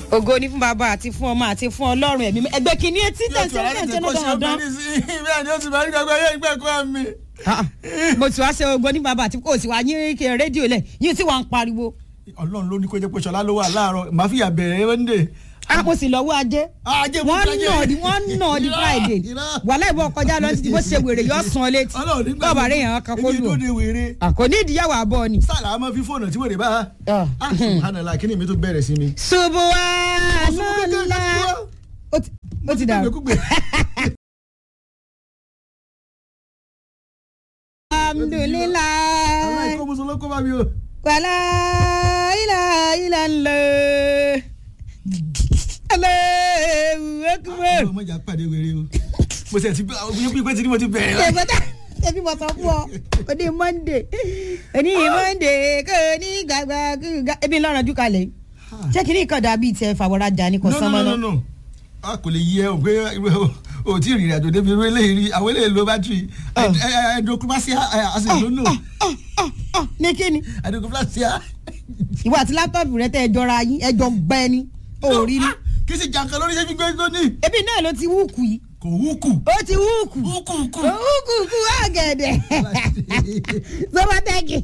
ògo ní fún bàbá àti fún ọmọ àti fún ọlọ́run ẹ̀mí mímọ́. ẹgbẹ́ kìíní etí tẹ̀sí ọ̀sẹ̀ ṣe ló dán dán. bẹ́ẹ̀ ni ó ti máa ń gbàgbọ́ yé ìgbẹ́ kọ́ mi. mo ti wá ṣe ògo ní bàbá àti kò sí wá yín kí rédíò lẹ̀ yín tí wàá ń pariwo. ọlọ́run ló ní kó jẹ́ pé ṣọlá ló wà láàárọ̀ màá fìyà bẹ̀rẹ̀ wẹ́ndé. a kò sì lọ́wọ́ ajé ajé wọ́n nà di wọ́n nà di friday wàhálà ìbọn kọjá lọ títí bó ṣe wèrè yọ sàn ọ létí ọlọ́run nígbà bọ́ọ̀bà rẹ̀ yàn án kan kó èmi lù tó ọ́ de wèrè. àkò ní ìdíyàwó àbọ̀ ni. sálà á máa fi fóònù tí wèrè bá. Ah. ah subhanallah kí ni mi tó bẹ̀rẹ̀ sí mi. subuhanallah ó ti- ó ti dàrú. Gbẹ̀kúgbẹ̀. alhamdulilayi aláìkó musoló kó bá mi o. wàlá ilà ilà ńlẹ Allahu akbar. àwọn ọmọ ìjà pàdé wèrè o. mo sì ti bí bí pé tí ni mo ti bẹ̀rẹ̀ la. ẹ̀fọ́tà ẹbí mo sọ fún ọ òní monday òní monday kò ní gbàgbà gbàgbà ebi ńlọrọ̀ ojú kalẹ̀ yìí. ṣé kí ni nǹkan dàbí tiẹ̀ fàwọ́rajà ni kò no sánmọ́ no no náà. no a kò lè yẹ o pé o tí ìrìn àjò débi irú eléyìí rí àwọn eléyìí lo bátìrì ẹdọkúmásíà àti ìlónà Ah, ah, ah, ní kí ni ẹdọkúmásíà. ìwọ àti láptọ̀pù rẹ tẹ́ ẹ jọra yín ẹ jọ gbẹ ni òòrí ni kì í sì jàǹkan lórí iṣẹ́ gbígbé tó ní. ebi náà ló ti wúùkù yìí kò wúkù. ó ti wúùkù wúkù kù. wúùkù kù ọ̀gẹ̀dẹ̀ sọ́bátẹ́kì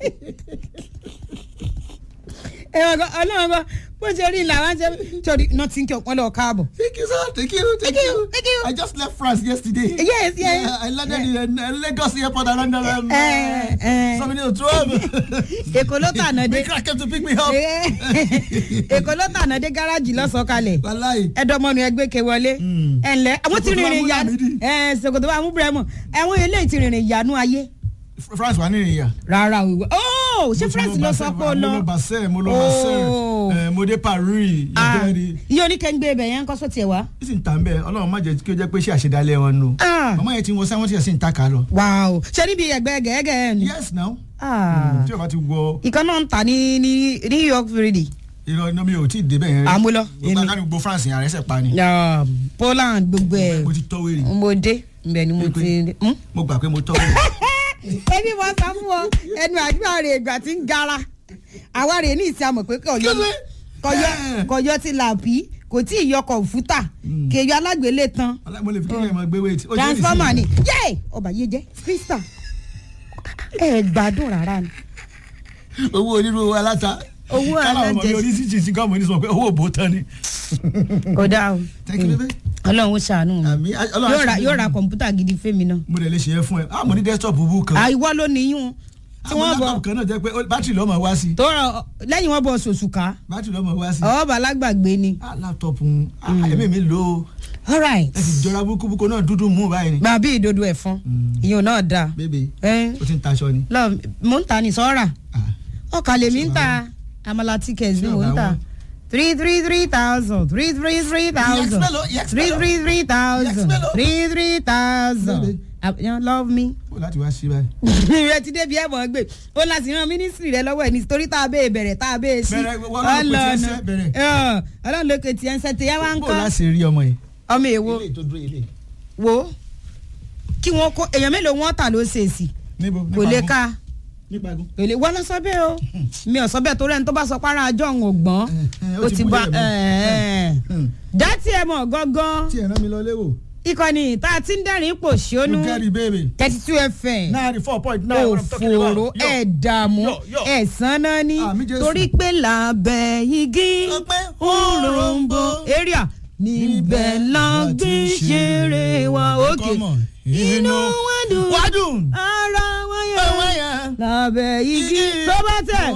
ẹ̀wọ̀n kan ọlọ́run kan bó ṣe rí làwọn ṣe torí náà ti ń kí ọ̀pọ̀ lọ káàbọ̀. Thank you, sir. Thank you. Thank, Thank you, you. thank you. I just left France yesterday. Yes, yes. Yeah, I landed in uh, Lagos airport around um, Eh, eh. uh, minutes twelve. èkó ló tànà dé Big came to pick me up. èkó ló tànà dé gáràjì lọ́sọ̀kalẹ̀ Wàláì. ẹ̀dọ́mọnù ẹgbẹ́ ke wọlé Mm. ẹ̀ ǹlẹ́ àwọn ti Ṣòkòtò rìnrìn Mahmood ìyanu Hamidi. ẹ̀ ṣòkòtò bá mú búrẹ́mù ẹ̀wọ̀n eléyìí ti rìnrìn ìyanu ayé France wà nínú ìyá. rárá o ìwé oh ṣé France lọ sọ pé ó lọ Mo lọ Basel, mo lọ Oh. Basel, eh, mo dé Paris. Ah, Ìbẹ̀rẹ̀. iye oníkẹ́ńgbé ibẹ̀ yẹn ń kọ́ sọ́tì ẹ̀ wá. Ó sì ń tà ń bẹ̀, Ọlọ́run má jẹ́ kí ó jẹ́ pé ṣé àṣedálẹ̀ wọn nù. Ah. Màmá yẹn ti wọ sáwọn tí ẹ̀ sì ń ta kà lọ. wow ṣé níbi ẹgbẹ́ gẹ́gẹ́ ẹ̀ ni. Yes now. Ah. Tí o bá ti wọ ìkan náà ń tà ní ní New York Friday. irọ́ iná mi ò tí ì débẹ̀ yẹn. Ah, mo lọ. Gbogbo akánugbo France yẹn àrẹ́sẹ̀ pa ni. Ah, Poland gbogbo ẹ̀ Mo ti tọ́ wèrè. mo dé ibẹ̀ ni mo ti. Hmm? Mo gbà pé mo tọ́ wèrè. ẹbí mo sọ fún ọ ẹnu àdúrà rẹ ìgbà tí ń gara àwa rè ní ìsìn àmọ̀ pé kọ̀yọ́ Kílódé? kọ̀yọ́ Yeah. kọ̀yọ́ ti làbí kò tí ì yọ kọ̀ǹfútà kèyọ alágbélé tán Ọlá- mo lè fi kíkẹ́ mọ gbé wéètì. Ó jẹ́ transformer ìsinmi. ni yé ọba yé jẹ krista ẹ gbádùn rárá ni owó onírú owó aláta. Owó Kálá ọmọ mi alájẹsí. oníṣìṣì sí gọ́ọ̀mù ní sọ pé owó òbó tán ni. kò dáa o Thank you, baby. ọlọ́run ó ṣàánú mi Àmì Ọlọ́run yóò ra aṣọ mi. yóò ra kọ̀ǹpútà gidi fẹ́mi náà Mo lè lè ṣe é fún ẹ. Ah, mo ní desktop bú kan. àìwọ́ ló níyún tí Àwọn wọ́n bọ̀ laptop kan náà jẹ́ pé ó- bátìrì lọ́mọ wá sí. tó rọ lẹ́yìn wọ́n bọ̀ sòṣùká Bátìrì lọ́mọ wá sí. ọ̀ọ́bà lágbàgbé ni Ah, laptop ń ah, ẹ̀mí mi lò ó. all right Ẹ sì jọra búkúbúkú náà dúdú mú báyìí ni. gba bí ìdodo ẹ̀fọn ìyẹn náà dáa Bébè, ẹ ó ti ń taṣọ ni. lọ mò ń ta ní sọ́ra Ah, ọkà lèmi ń ta amala tickets ni Ṣé mò ń ọ̀gá ta wọn? three three three thousand three three three thousand mélòó? Yes, three mélòó? three three thousand mélòó? three three thousand Bébè. Ah, you love me. Ó láti wá sí báyìí. ìrẹ ti débi ẹ̀bọ̀n gbé ó láti rán mínísírì rẹ lọ́wọ́ ẹ̀ ní torí tá a bẹ́ẹ̀ bẹ̀rẹ̀ tá a bẹ́ẹ̀ sí. Bẹ̀rẹ̀, wọ́n lọ́ọ́ pè tí ẹ ṣe, bẹ̀rẹ̀. Ọ̀, ọlọ́run ló pe tiẹ̀ ń sẹ́ tẹ̀yẹ́ wá ń Bó kọ́ láti rí ọmọ yìí. ọmọ èwo Ilé tó dúró ilé. wo kí wọ́n kó èèyàn mélòó wọ́n tà ló ṣèèsì Níbo? kò Nípa lè gún? ká Nípa gún. kò lè wọ́n lọ sọ bẹ́ẹ̀ o mi ò sọ bẹ́ẹ̀ torí ẹni tó bá sọ pé ara àjọ òun ò gbọ́n Eh, eh, ó ti bá Hmm. dá tiẹ̀ mọ̀ gángan Tí ẹ̀ rán mi lọ léwò. ìkànnì tá a ti ń dẹ́rìn pò ṣónú You get it, baby. thirty two fm Ninety four point nine. what I'm talking about. òfòrò Yo. ẹ̀ dààmú Yo, yo. ẹ̀ sanná ní Àmì Jésù. torí pé làbẹ̀ igi Ọpẹ́ òrombo area níbẹ̀ la gbé ṣeré wa òkè inú wa dùn Wádùn. ara wa Ọwọ́ yẹn yẹn. lábẹ́ igi Igi tó bá tẹ̀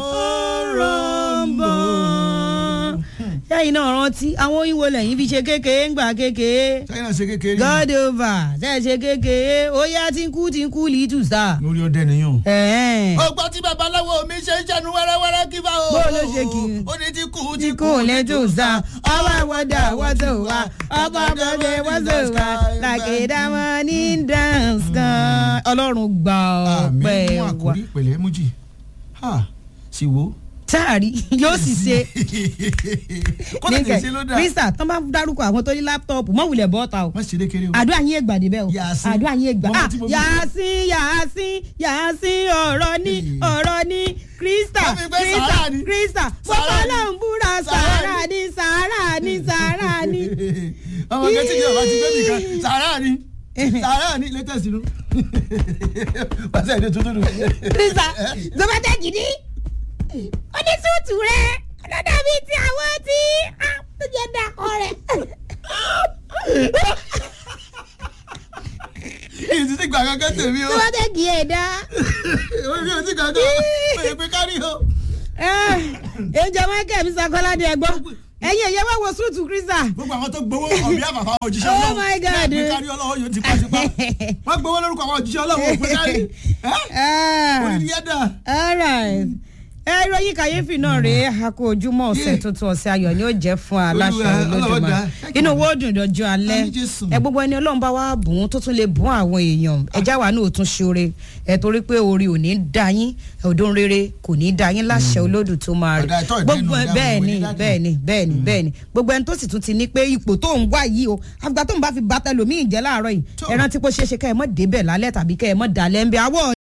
òrombo. òrombo. sẹ́yìn náà rántí àwọn òyìnbó lẹ́yìn fi ṣe kékeré ńgbà kékeré China ṣe kékeré. god over ṣe ṣe kékeré ó yá tí ń kú tí ń kú lìtù sá. Lórí ọdẹ nìyàn. ẹ̀ẹ́n. Ọgbọ́n tí babaláwo mi ṣe ń ṣẹnu wẹ́rẹ́wẹ́rẹ́ kí bá o. Bó ló ṣe kì í? Ó ní tí kú tí kò lẹ́tò sá ọba ìwọ́dà wọ́tò wá ọba ìwọ́dà wọ́tò wá làkèdámọ́ ní dance kan ọlọ́run gba Àmì ọpẹ́ mú wa àkórí pẹ̀lẹ́ mújì. Ha sì wo. táàrí yóò sì ṣe Kó lè ṣe ló dà. krista tán bá dárúkọ àwọn tó ní láptọ̀pù mọ́ wulẹ̀ bọ́ta o Má ṣe lékeré o. àdúrà yín ègbà débẹ̀ o Yàásín. àdúrà yín ègbà Mọ́mọ́ ah tí mo bí- yàásín yàásín yàásín ọ̀rọ̀ ní Hey. ọ̀rọ̀ ní krista Wọ́n fi pé krista sàárà ni. krista Sàárà bọ́lá ni. ń búra Sàárà sàárà ní sàárà ọmọ kẹtí ni ọba ti gbé mi kan sàrà ni sàrà ni latest nu pàṣẹ èdè tuntun nù. krista zọbàtà gidi onísùtù rẹ ọlọ́dà bíi ti àwọn tí tó jẹ́ dàkọ rẹ. èyí ti ti gbà kankan tèmi o zọbàtà gidi ẹ̀ dá. orí o ti kankan o èyí pé kárí o. ẹ̀jẹ̀ michael mi sàkọ́ládé ẹ̀gbọ́n ẹ̀yin ẹ̀yẹ wá wo sùtù krista. gbogbo àwọn tó gbowó ọ̀bí àfàfà òjíṣẹ́ Oh ọlọ́run my God. bẹ́ẹ̀ pé kárí ọlọ́run yóò ti pàṣípà wọ́n gbowó lórúkọ àwọn òjíṣẹ́ ọlọ́run òpin kárí orí ni yẹn dà. alright ẹ ìròyìn kàyéfì náà rèé àkó ojúmọ́ ọ̀sẹ̀ tuntun ọ̀sẹ̀ ayọ̀ ni ó jẹ́ fún aláṣẹ Olúwa, Ọlọ́run olódùmarè dá. inú wo dùn dọjọ́ alẹ́ Àmín Jésù. ẹ gbogbo ẹni Ọlọ́run bá wá bùn ún tó tún lè bùn àwọn èèyàn ẹjá wa náà ò tún ṣoore ẹ torí pé orí ò ní dá yín ọdún rere kò ní dá yín láṣẹ olódù tó máa rí Ọ̀dà ìtọ́ ìdẹ́nu gbogbo ẹ ìdáhùn bẹ́ẹ̀ ìwé ni ní dájú. bẹ́ẹ̀ ni bẹ́ẹ̀ ni bẹ́ẹ̀ ni gbogbo ẹni tó sì tún ti ní pé ipò tó ń wá yìí o àgbà tó ń bá fi bàtà lòmíì jẹ́ láàárọ̀ yìí Tó. ẹ rántí pé ó ṣeé ṣe kẹ́ ẹ mọ̀ débẹ̀ lálẹ́ tàbí kẹ́ ẹ mọ̀ dalẹ́ ń bẹ àwọ̀